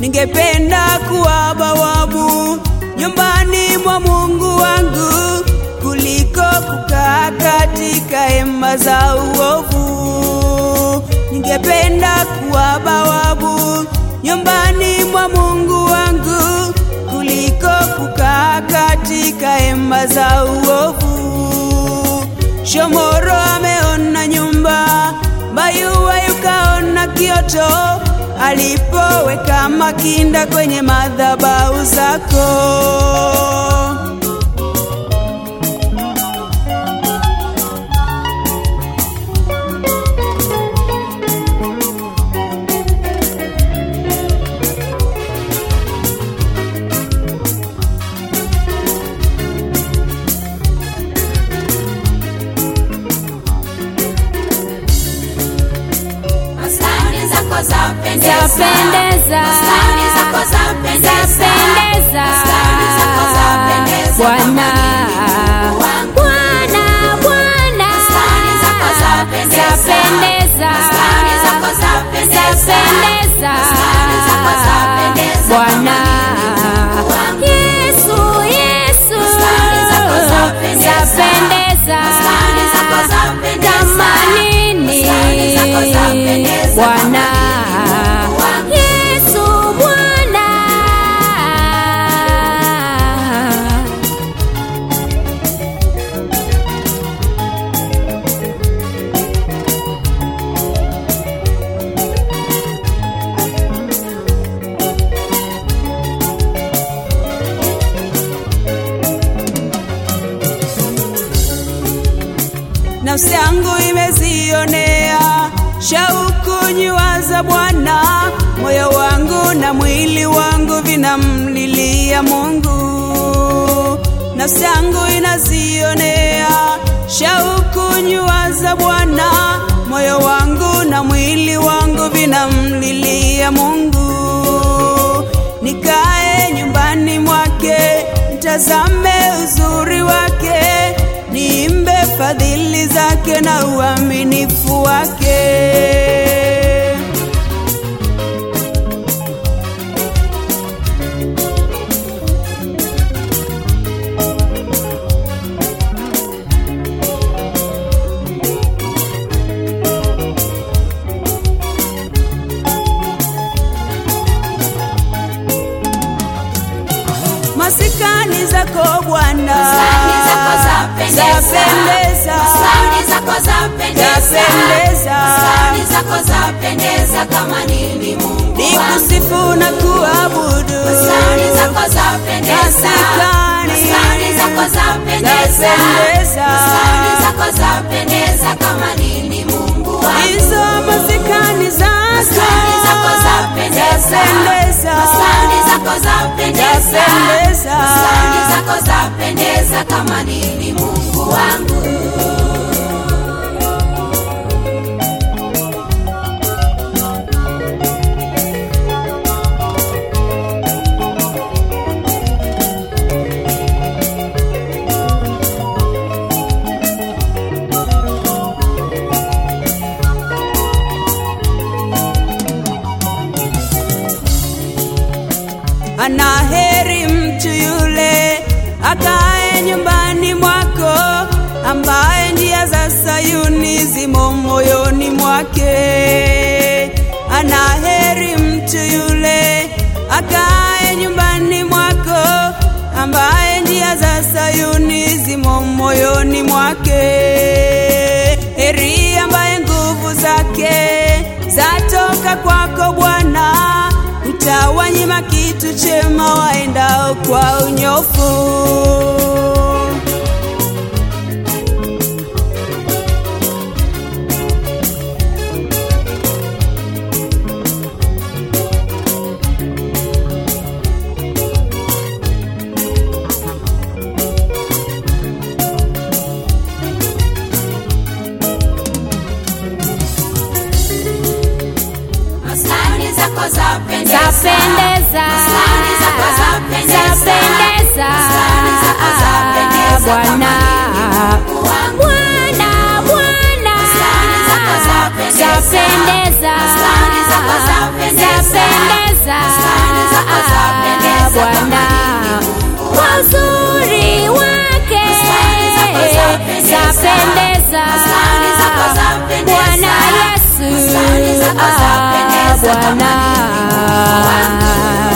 ningependa kuwa bawabu nyumbani mwa Mungu wangu kuliko kukaa katika hema za uovu. Ningependa kuwa bawabu nyumbani mwa Mungu wangu kuliko kukaa katika hema za uovu. Shomoro ameona nyumba, Bayuwa yukaona kioto, alipoweka makinda kwenye madhabahu zako. Maskani zako zapendeza. Zapendeza. Maskani zako zapendeza. Zapendeza. Maskani zako zapendeza. Bwana. Kama wangu. Bwana, Bwana. Maskani zako zapendeza. Zapendeza. Maskani zako zapendeza. Zapendeza. Maskani zako zapendeza. Bwana. Kama wangu. Yesu, Yesu. Maskani zako zapendeza. Zapendeza. Maskani zako zapendeza. Kama nini? Maskani zako zapendeza. Bwana. Kama wangu. Yesu, Bwana. Nafsi yangu imezionea shauku nyua za Bwana, moyo wangu na mwili wangu vinamlilia Mungu. Nafsi yangu inazionea shauku nyua za Bwana, moyo wangu na mwili wangu vinamlilia Mungu. Nikae nyumbani mwake, nitazame uzuri wake, niimbe fadhili zake na uaminifu wake. Masikani zako Bwana Maskani zako zapendeza. zapendeza. Maskani zako zapendeza. Zapendeza. Maskani zako zapendeza kama nini Mungu wangu. nikusifu na kuabudu Maskani zako zapendeza. Maskani. Maskani zako zapendeza. Zapendeza. Maskani zako zapendeza kama nini Mungu wangu. hizo masikani Maskani zako zako zapendeza. zapendeza. Maskani zako zapendeza. Zapendeza. Maskani zako zapendeza kama nini Mungu wangu. ana heri mtu yule akae nyumbani mwako, ambaye njia za Sayuni zimo moyoni mwake. Ana heri mtu yule akae nyumbani mwako, ambaye njia za Sayuni zimo moyoni mwake. Heri ambaye nguvu zake zatoka kwako Bwana, utawanyima kitu chema waendao kwa unyofu. Maskani zako zapendeza. Zapendeza. Maskani zako zapendeza. Zapendeza. Maskani zako zapendeza Bwana. kama nini Mungu wangu. Bwana, Bwana. Maskani zako zapendeza. Zapendeza. Maskani zako zapendeza. Zapendeza. Maskani zako zapendeza kama nini Mungu wangu.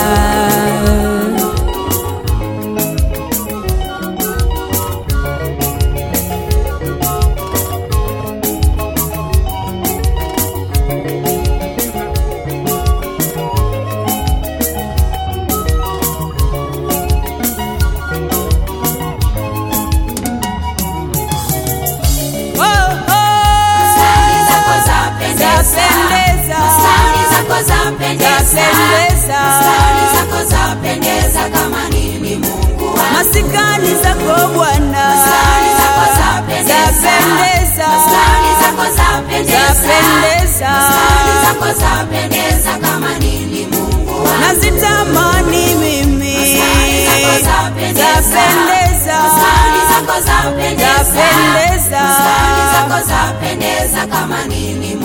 Oh, oh. Stari zako zapendeza. Zapendeza. Stari zako zapendeza. Zapendeza. Stari zako zapendeza kama nini Mungu wangu. masikani zako Bwana Stari zako zapendeza. Zapendeza. Stari zako zapendeza. Zapendeza. Stari zako zapendeza kama nini Mungu wangu. nazitamani mimi Stari zako zapendeza. Zapendeza. Stari zako zapendeza. Zapendeza. Stari zako zapendeza kama nini